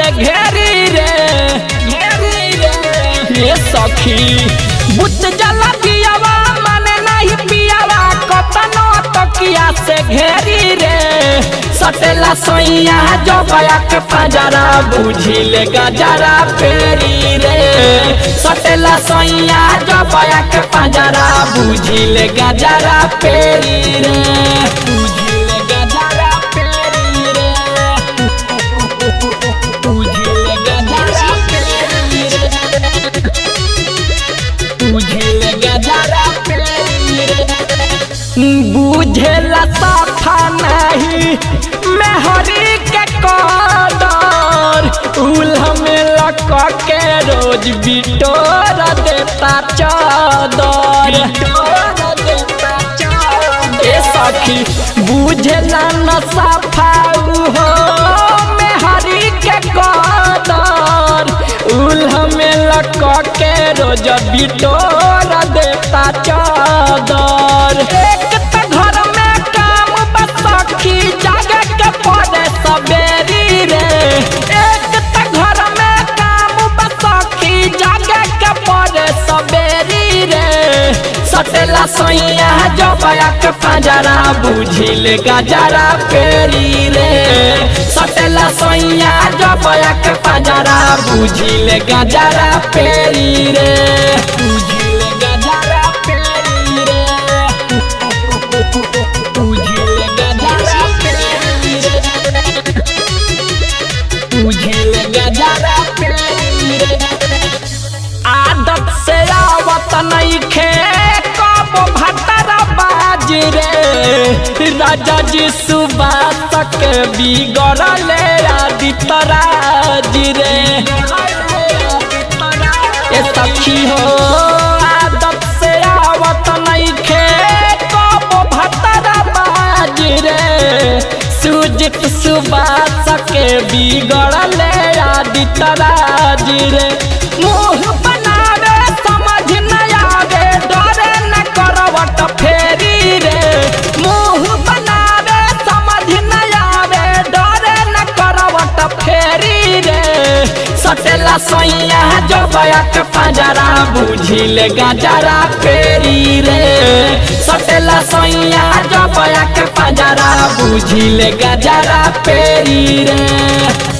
से घेरी रे घेरी रे ये सखी बुत जला दियावा माने नहीं पियावा कतनो तकिया से घेरी रे सटेला सोइया जो बया के पजरा बुझी ले गजरा पेरी रे सटेला सोइया जो बया के पजरा बुझी ले गजरा पेरी रे बुझी ले गजरा पेरी रे बुझी ले गजरा पेरी रे बुझी ले गजरा पेरी रे बुझेला साफा नहीं मेहरी के कदर उल्हा में लक के रोज बिटोर देता चादर ए सखी बुझेला न साफा हो मेहरी के कदर उल्हा में लक के रोज बिटोर देता चादर एक त घर में काम बस सखी जागे के पड़े सबेरी रे एक त घर में काम बस सखी जागे के पड़े सबेरी रे सटेला सोइया जो बया के पंजरा बुझिल गजरा पेरी रे सटेला सोइया जो बया के पंजरा बुझिल गजरा पेरी रे बुझिल गजरा पेरी रे बुझिल गजरा पेरी रे बुझिल गजरा पेरी रे आदत से आवत नइखे कब भटरा बाज रे राजा जी सुबास के बिगड़ले आदित्य राज रे ए सखी हो आदत से आवत नइखे कब भटरा बाज रे सुजित सुबास के बिगड़ले आदित्य राज रे मुंह बनावे समझ न आवे डरे न करवट फेरी रे मुंह बनावे समझ न आवे डरे न करवट फेरी रे सटेला सोइया जो बयक पंजरा बुझिल गजरा पेरी रे सटेला सोइया जो बयक पंजरा बुझिल गजरा पेरी रे